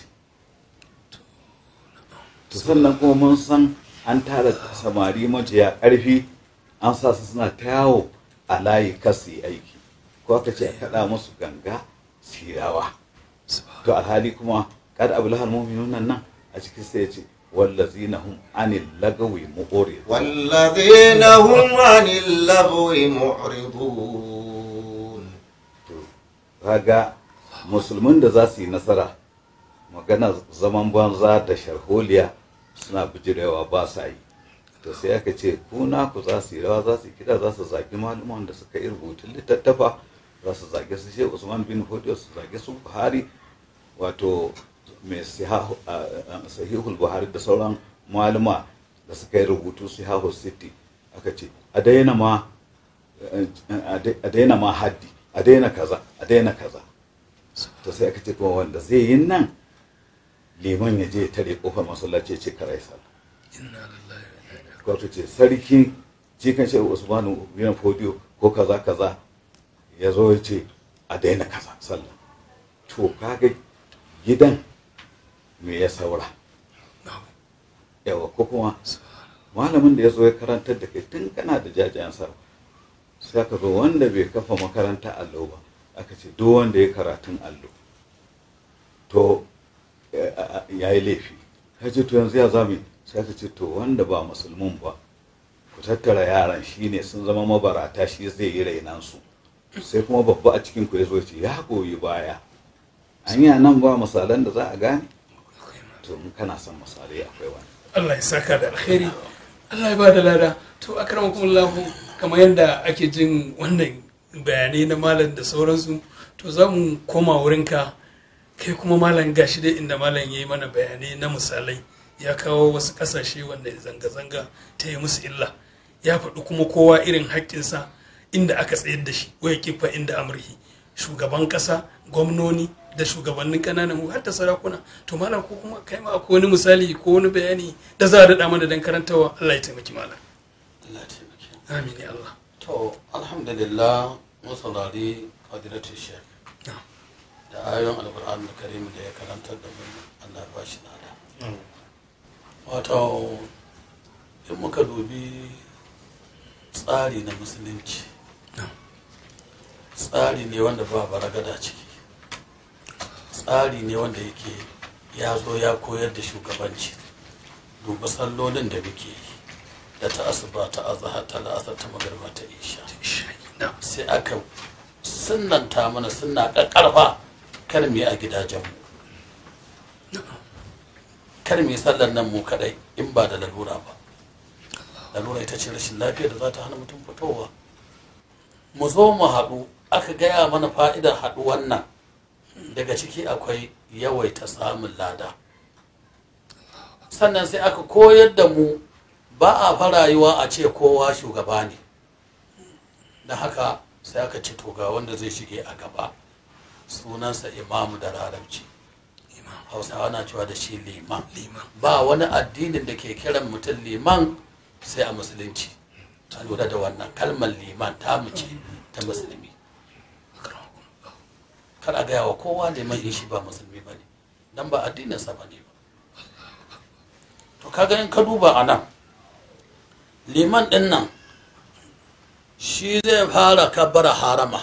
to sannan kuma mun san an tara samari majiya ƙarfi an sa su suna ta yawo a layi kasu yi aiki ko aka ce a kaɗa musu ganga sirawa to alhali kuma kada abu lahar muminun nan a cikin sai ya ce والذين هم عن اللغو معرضون والذين هم عن اللغو معرضون kaga musulmin da za su yi nasara magana zaman banza da sharholiya suna bijirewa ba sa yi to sai aka ce ku ku za su yi rawa za su yi kiɗa za su zagi malaman da suka yi rubutun littattafa za su zage su shehu usman bin hudu su zage su buhari wato mai sahihul buhari da sauran malama da suka yi rubutu sihahu city aka ce a daina ma a daina ma haddi a daina kaza a daina kaza to sai aka ce kuma wanda zai yi nan liman ya je tare kofar masallaci ce karai sallah wato ce sarki cikin shehu usmanu bin fodiyo ko kaza kaza ya zo ya ce a daina kaza sallah to kaga gidan me ya saura yawa ko kuma malamin da ya zo ya karantar da kai tun kana da jajayen sa sai aka zo wanda bai kafa makaranta allo ba aka ce duk wanda ya karatun allo to ya yi laifi ya ce to yanzu ya zami sai aka ce to wanda ba musulmin ba ku tattara yaran shi ne sun zama mabarata shi zai yi rainansu sai kuma babba a cikin ku ya zo ce ya goyi baya hanya nan ba misalan da za a gane to in kana son misalai akwai wani Allah ya saka da alkhairi Allah ya ba da lada to akramakumullah kamar yadda ake jin wannan bayanai na malam da sauransu to za mu koma wurinka kai kuma malam gashi dai inda malam ya yi mana bayanai na misalai ya kawo wasu kasashe wanda zanga-zanga ta yi musu illa ya faɗi kuma kowa irin haƙƙinsa inda aka tsayar da shi waya kifa inda amurhi shugaban ƙasa gwamnoni da shugabannin ƙananan har da sarakuna to malam ko kuma kai ma akwai wani misali ko wani bayani da za a daɗa mana don karantawa Allah ya taimaki malam Allah ya taimake amin ya Allah to alhamdulillah mun saurari fadilatu shek da ayoyin alkur'an da karim da ya karantar da mu Allah ya bashi nada wato in muka dubi tsari na musulunci tsari ne wanda ba baragada ciki tsari ne wanda yake ya zo ya koyar da shugabanci duba sallolin da muke yi da ta asuba ta azahar ta la'asar ta magarba ta isha sai aka sunanta mana suna ƙarfa kar mu yi a gidajenmu kar mu yi sallar nan mu kadai in ba da lalura ba lalura ita ce rashin lafiya da za ta hana mutum fitowa mu zo mu haɗu aka gaya mana fa'idar haɗu wannan daga ciki akwai yawaita samun lada sannan sai aka koyar da mu ba a farayuwa a ce kowa shugaba ne da haka sai aka ce to ga wanda zai shige a gaba sunansa imamu da larabci hausawa na cewa da shi liman ba wani addinin da ke kiran mutum liman sai a musulunci ta lura da wannan kalmar liman ta mace ta musulmi kar a gaya wa kowa liman in shi ba musulmi ba ne don ba addininsa ba ne ba to kaga in ka duba a nan liman ɗin nan shi zai fara kabbara harama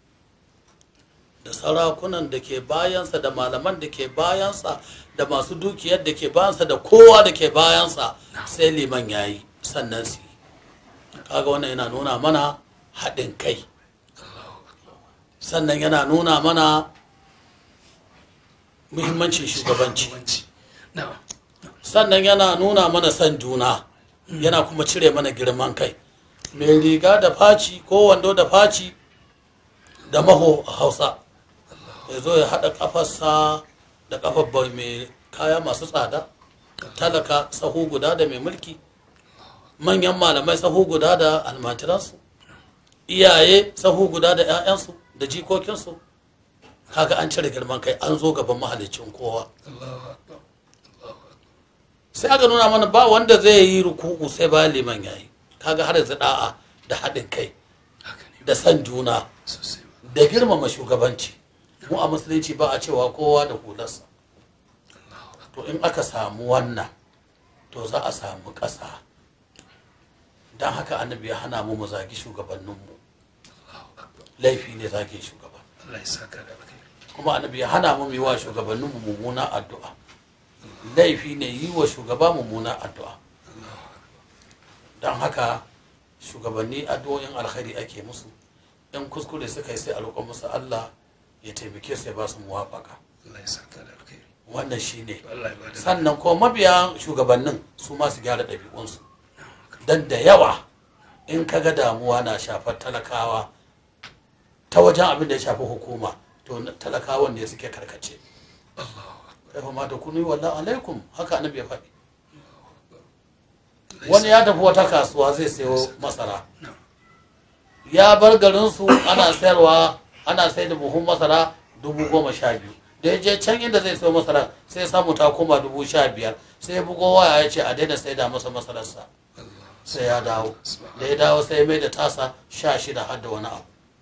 da sarakunan da ke bayansa da malaman da ke bayansa da masu dukiyar da ke bayansa da kowa da ke bayansa sai liman ya yi sannan su yi kaga wannan yana nuna mana haɗin kai sannan yana nuna mana muhimmancin shugabanci sannan yana nuna mana son juna yana kuma cire mana girman kai mai riga da faci ko wando da faci da maho a hausa ya zo ya haɗa ƙafarsa da ƙafar mai kaya masu tsada talaka sahu guda da mai mulki manyan malamai sahu guda da almajiransu iyaye sahu guda da 'ya'yansu da jikokinsu kaga an cire girman kai an zo gaban mahalicin kowa sai aka nuna mana ba wanda zai yi ruku'u sai bayan liman yayi kaga har yanzu da'a da haɗin kai da san juna da girmama shugabanci mu a musulunci ba a cewa kowa da hularsa to in aka samu wannan to za a samu ƙasa don haka annabi ya hana mu mu zagi shugabanninmu laifi ne zage shugaba kuma annabi ya hana mu yi wa shugabanninmu mummuna addu'a laifi ne yi wa shugaba mummuna addu'a don haka shugabanni addu'o'in alkhairi ake musu in kuskure suka yi sai a roƙon musu Allah ya taimake su ya ba su muwafaka wannan shi ne sannan ko mabiya shugabannin su ma su gyara ɗabi'unsu don da yawa in ka ga damuwa na shafar talakawa ta wajen abin da ya shafi hukuma to talakawan ne suke karkace ya fa mata kunu wallahu alaikum haka annabi ya faɗi wani ya tafi wata kasuwa zai sayo masara ya bar garinsu ana sayarwa ana sai da buhun masara dubu goma sha biyu da ya je can inda zai sayo masara sai ya samu ta koma dubu sha biyar sai ya bugo waya ya ce a daina sai da masa masararsa sai ya dawo da ya dawo sai ya mai da tasa sha shida har da wani abu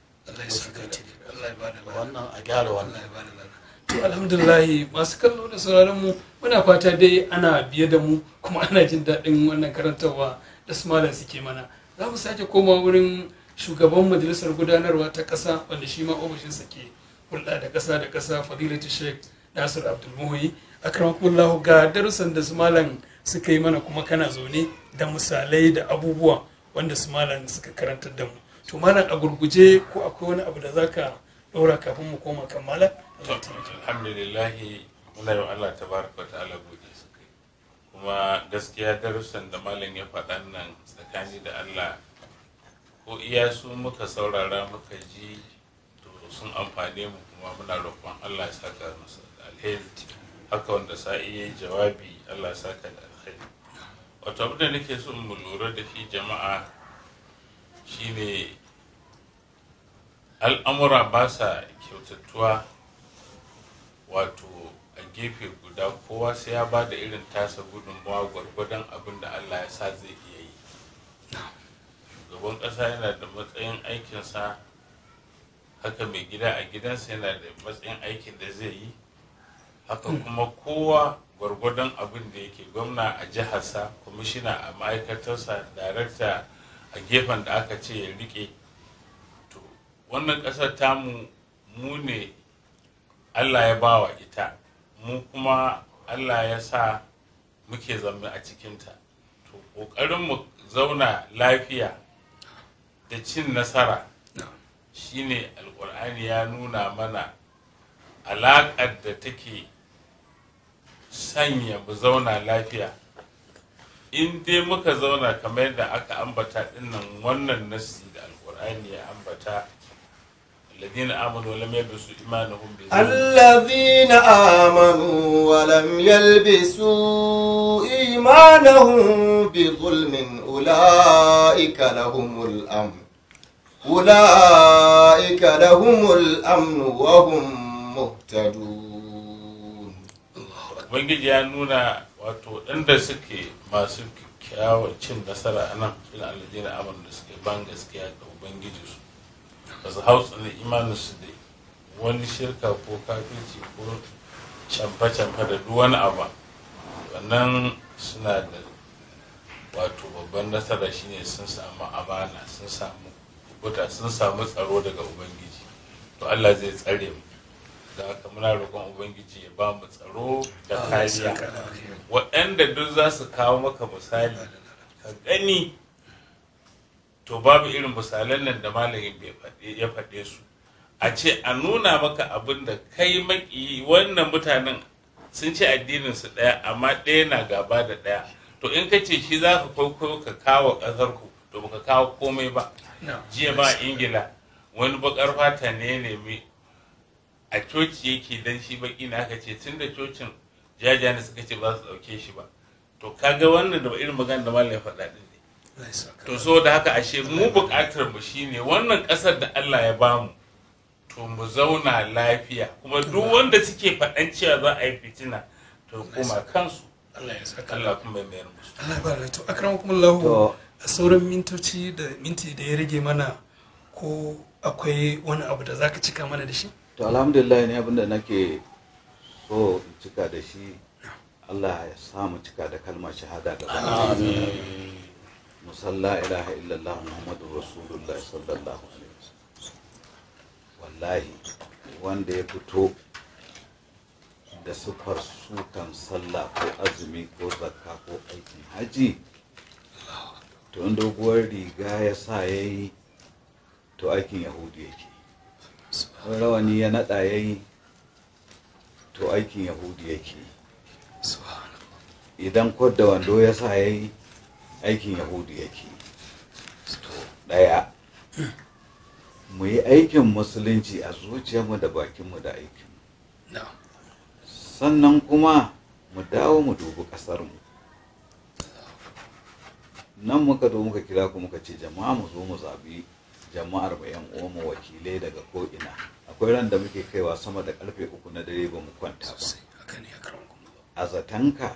wannan a gyara wannan to alhamdulillah masu kallo da sauraron mu muna fata dai ana biye da mu kuma ana jin daɗin wannan karantarwa da su malam suke mana za mu sake koma wurin shugaban majalisar gudanarwa ta ƙasa wanda shi ma ofishinsa ke hulɗa da ƙasa da ƙasa fadilatu sheikh nasir abdulmuhi akramakumullah ga darussan da su malam suka yi mana kuma kana zaune da misalai da abubuwa wanda su malam suka karantar da mu to malam a gurguje ko akwai wani abu da zaka ɗora kafin mu koma kan malam alhamdulillahi muna yi Allah tabaraka wa ta'ala gode su kai kuma gaskiya darussan da malam ya faɗan nan tsakani da Allah ko iya su muka saurara muka ji to sun amfane mu kuma muna roƙon Allah ya saka musu da alheri haka wanda sa'i ya yi jawabi allah ya saka da alheri wato abin da nake so mu lura da shi jama'a shine al'amura ba sa kyautattuwa wato a gefe guda kowa sai ya ba da irin tasa gudunmawa gwargwadon abin da allah ya sa zai iya yi shugaban ƙasa yana da matsayin aikinsa haka mai gida a gidansa yana da matsayin aikin da zai yi haka kuma kowa gwargwadon abin da yake gwamna a jiharsa kwamishina a ma'aikatarsa darakta a gefen da aka ce ya rike to wannan ƙasar tamu mu ne allah ya bawa ita mu kuma allah ya sa muke zama a cikinta to ƙoƙarin mu zauna lafiya da cin nasara shine alkur'ani ya nuna mana alaƙar da take sanya mu zauna lafiya in dai muka zauna kamar yadda aka ambata dinnan wannan nasi da alkur'ani ya ambata الذين آمنوا ولم يلبسوا إيمانهم بظلم الذين آمنوا ولم يلبسوا إيمانهم بظلم أولئك لهم الأمن أولئك لهم الأمن وهم مهتدون ubangiji ya nuna wato waɗanda suke masu kyawar cin nasara a nan ina alladina amon da suke ban gaskiya ga ubangiji su ba su hau tsanin imanin su da wani shirka ko kafirci ko camfa-camfa da duk wani abu wannan suna da wato babban nasara shine sun samu amana sun samu kubuta sun samu tsaro daga ubangiji to allah zai tsare mu da haka muna roƙon ubangiji ya ba mu tsaro da kariya waɗanda duk za su kawo maka misali ka gani to babu irin misalan nan da malamin ya faɗe su a ce a nuna maka abin da kai maki wannan mutanen sun ce addinin su ɗaya amma ɗaya na gaba da ɗaya to in ka ce shi za ka kwaikwayo ka kawo ƙasar ku to baka kawo komai ba jiya ba ingila wani bakar fata ne ya nemi a coci yake dan shi baki na aka ce tun da cocin jajani suka ce ba su dauke shi ba to kaga wannan da irin magana da malam ya faɗa din ne to so da haka ashe mu buƙatar mu shine wannan ƙasar da Allah ya bamu to mu zauna lafiya kuma duk wanda suke faɗan cewa za a yi fitina to kuma kansu Allah ya saka Allah kuma ya mayar musu Allah ba da to akramakumullahu a sauran mintoci da minti da ya rage mana ko akwai wani abu da zaka cika mana da shi to alhamdulillah ne abinda nake so in cika da shi Allah ya samu cika da kalmar shahada gaba musalla ilaha illallah muhammadu rasulullah sallallahu alaihi wasallam wallahi wanda ya fito da sufar sukan sallah ko azumi ko zakka ko aikin haji to in doguwar riga ya sa ya yi to aikin yahudi yake wani rawani ya naɗa ya yi to aikin yahudi yake idan da wando ya sa ya yi aikin yahudi yake ɗaya mu yi aikin musulunci a zuciyarmu da bakinmu da aikinmu sannan kuma mu dawo mu dubi ƙasarmu nan muka zo muka kira ku muka ce jama'a mu zo mu zabi jama'ar mu yan uwanmu wakilai daga ko'ina akwai ran da muke kaiwa sama da karfe uku na dare ba mu kwanta ba a zatanka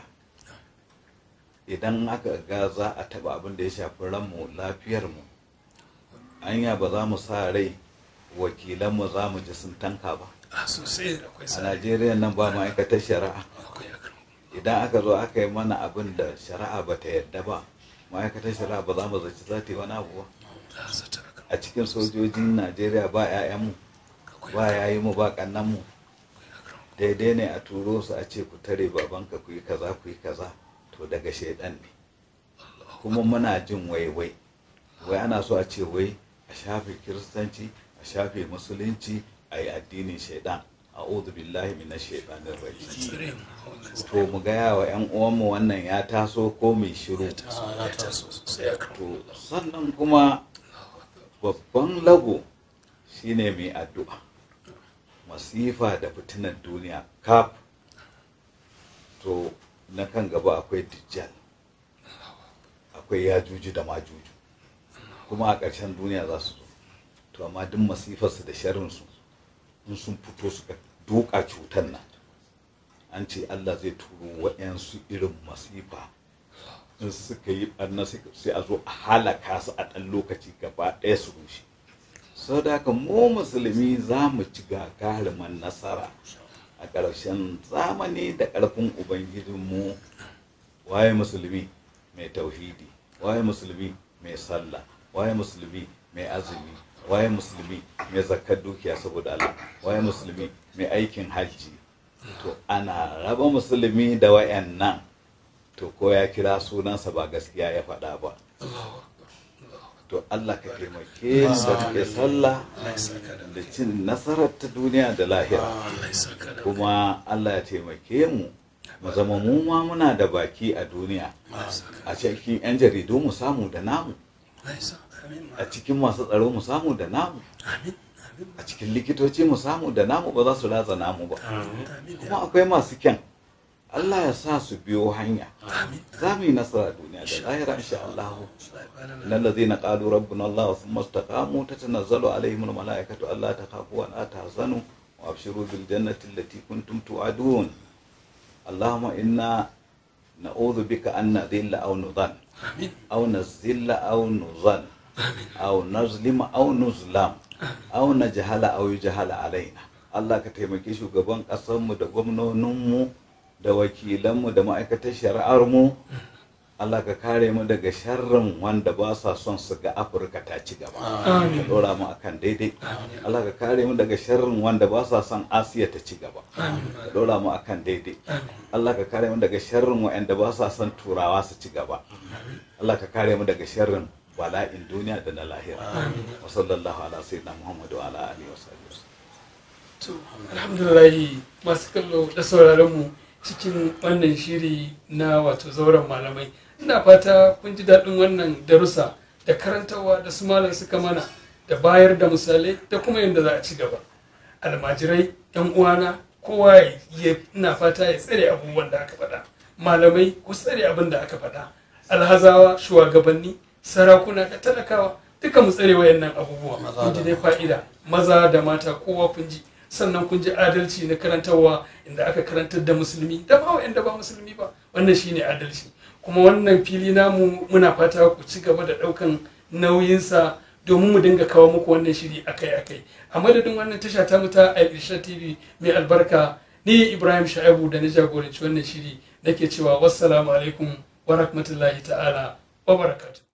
idan aka ga za a taba abin da ya shafi ranmu lafiyarmu anya ba za mu sa rai wakilanmu za mu ji sun tanka ba a sosai akwai a najeriya nan ba ma'aikatar shari'a idan aka zo aka yi mana abin da shari'a ba ta yadda ba ma'aikatar shari'a ba za mu zaci za ta yi wani abu ba a cikin sojojin najeriya ba 'ya'yanmu ba yayi mu ba kannanmu daidai ne a turo su a ce ku tare babanka ku yi kaza ku yi kaza to daga shaidan ne kuma muna jin waiwai wai ana so a ce wai a shafe kiristanci a shafe musulunci a yi addinin shaidan a billahi mina shaidanin rajim to mu gaya wa 'yan uwanmu wannan ya taso ko mai shiru to sannan kuma babban lago shine mai addu'a masifa da fitinar duniya kaf to na kan gaba akwai dijjal akwai yajuju da majuju kuma a ƙarshen duniya za su zo to amma duk masifarsu da sharrinsu in sun fito suka duka cutar nan an ce Allah zai turo waɗansu irin masifa in suka yi ɓarna sai a zo a halaka su a ɗan lokaci gaba ɗaya su rushe sau da haka mu musulmi za mu ci gagaruman nasara a ƙarshen zamani da ƙarfin ubangijinmu waye musulmi mai tauhidi waye musulmi mai sallah waye musulmi mai azumi waye musulmi mai zakar dukiya saboda Allah waye musulmi mai aikin hajji to ana raba musulmi da wayannan to ko ya kira sunansa ba gaskiya ya faɗa ba to Allah ka taimake mu da muke sallah da cin nasarar ta duniya da lahira kuma Allah ya taimake mu mu zama mu ma muna da baki a duniya a cikin 'yan jaridu mu samu da namu a cikin masu tsaro mu samu da namu a cikin likitoci mu samu da namu ba za su ratsa namu ba kuma akwai masu kyan Allah ya sa su biyo hanya za mu yi nasara duniya da lahira insha Allah innal ladzina qalu rabbuna Allah thumma istaqamu tatanazzalu alaihim al malaikatu alla takhafu wa la tahzanu wa abshiru bil jannati allati kuntum tu'adun Allahumma inna na'udhu bika an nadhilla aw nudhan aw nazilla aw nuzan aw nazlima aw nuzlam aw najhala aw yujhala alaina Allah ka taimaki shugaban ƙasarmu da gwamnoninmu da wakilanmu da ma'aikatar shari'armu Allah ka kare mu daga sharrin wanda ba sa son su ga Afirka ta ci gaba. Ka dora mu akan daidai. Allah ka kare mu daga sharrin wanda ba sa son Asiya ta ci gaba. Ka dora mu akan daidai. Allah ka kare mu daga sharrin wanda ba sa son Turawa su ci gaba. Allah ka kare mu daga sharrin bala'in duniya da na lahira. Wa sallallahu ala sayyidina Muhammad wa ala alihi wa sahbihi. To, alhamdulillah masu kallo da sauraron mu cikin wannan shiri na wato zauren malamai ina fata kun ji daɗin wannan darussa da karantarwa da su malam suka mana da bayar da misalai da kuma yadda za a ci gaba almajirai yan uwana kowa ya ina fata ya tsare abubuwan da aka faɗa malamai ku tsare abin da aka faɗa alhazawa shugabanni sarakuna da talakawa duka mu tsare wayannan abubuwa kun ji dai fa'ida maza da mata kowa kun ji sannan kun ji adalci na karantarwa inda aka karantar da musulmi da ba wa'anda ba musulmi ba wannan shine adalci kuma wannan fili namu muna fata ku ci gaba da ɗaukan nauyinsa domin mu dinga kawo muku wannan shiri akai-akai a madadin wannan tasha ta muta a irsha tv mai albarka ni ibrahim sha'ibu da na jagoranci wannan shiri nake cewa wassalamu alaikum wa rahmatullahi ta'ala wa barakatuh